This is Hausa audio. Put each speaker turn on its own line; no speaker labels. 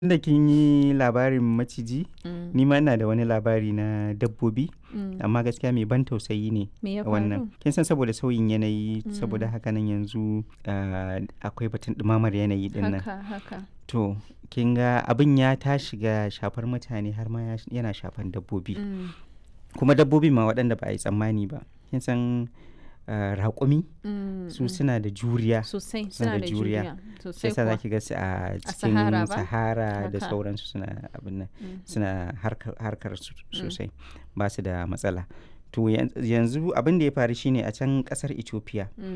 Tunda kin yi labarin maciji,
Mm.
ni ma ina da wani labari na dabbobi,
Mm.
amma gaskiya mai ban tausayi ne
Me ya faru?
wannan. Kin san saboda sauyin yanayi, saboda haka nan yanzu ah, akwai batun ɗumamar yanayi din nan.
Haka, haka.
To, kin ga abin ya tashi ga shafar mutane har ma ya- yana shafan dabbobi.
Mm.
Kuma dabbobi ma waɗanda ba a yi tsammani ba. Kin san ah, raƙumi
Mm,
su
mm.
suna da juriya.
Sosai,
suna
suna
da
da
juriya.
juriya.
Shi
Sosai
yasa za
kuwa.
ki ga su a cikin
Sahara ba?
Sahara da
Haka.
sauransu suna abin nan.
Mm.
suna harkar, harkar su sosai ba su da matsala to yan- yanzu abin da ya faru shine a can kasar ethiopia
Mm.